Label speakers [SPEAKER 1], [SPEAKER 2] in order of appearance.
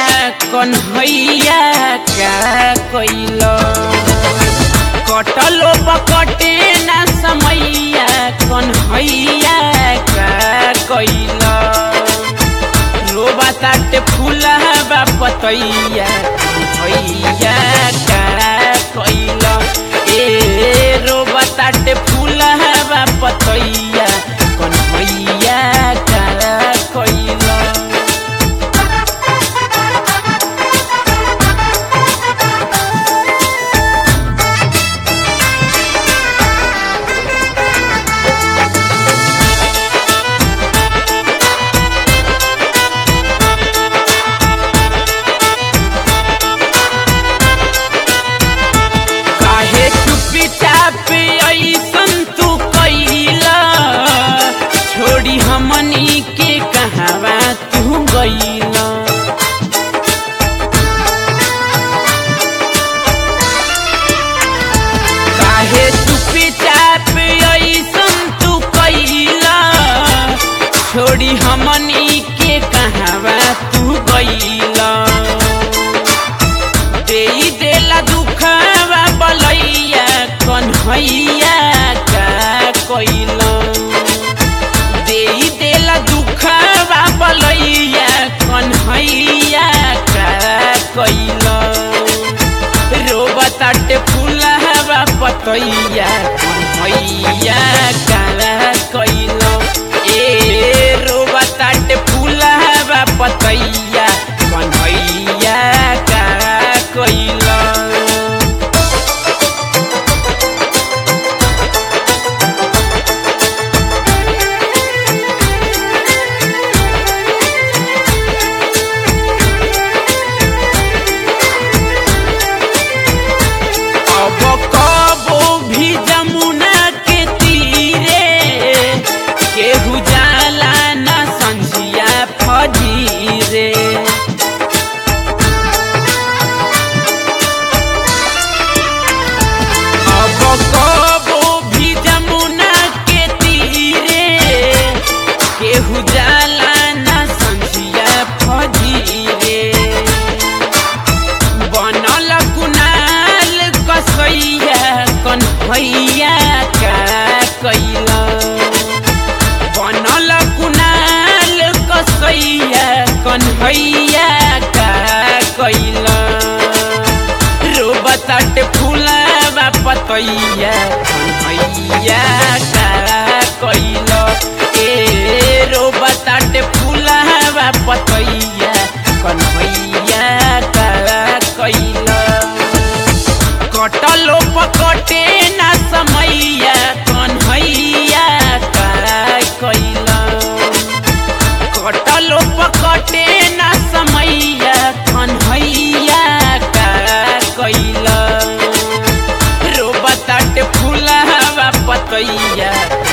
[SPEAKER 1] कन्हैया का कैल कटलो बकटे ना समैया कन्हैया का कैल रोबा ताटे फूला बा पतैया कन्हैया का कैल ए रोबा ताटे फूला बा पतैया कन्हैया का कैल काहे चुपी चाप ऐसन तू कैला छोड़ी हमनी के कहवा तू गईला काहे चुपी चाप ऐसन तू कैला छोड़ी हमनी के कहवा तू गईला देई देला दुखवा बलैया कन्हैया का कैला देई देला दुखवा बलैया कन्हैया का कैला रोबा ताटे फूलवा पतैया कन्हैया का कैला ए रोबा ताटे फूलवा पतैया कन्हैया का कैला अब कबो भी जमुना के तीरे केहू जाला ना संझिया फजीरे अब कबो भी जमुना के तीरे केहू जाला ना संझिया फजीरे बनल कुनाल कसैया कन्हैया का कैला बनल कुनाल कसैया कन्हैया का कैला रोबताट फूलवा पतैया कन्हैया का कैला ए रोबताट फूलवा पतैया कन्हैया का कैला कटलो पकटे ना समैया कन्हैया का कैला कटलो पकटे ना समैया कन्हैया का कैला रोबताट फूलवा पतैया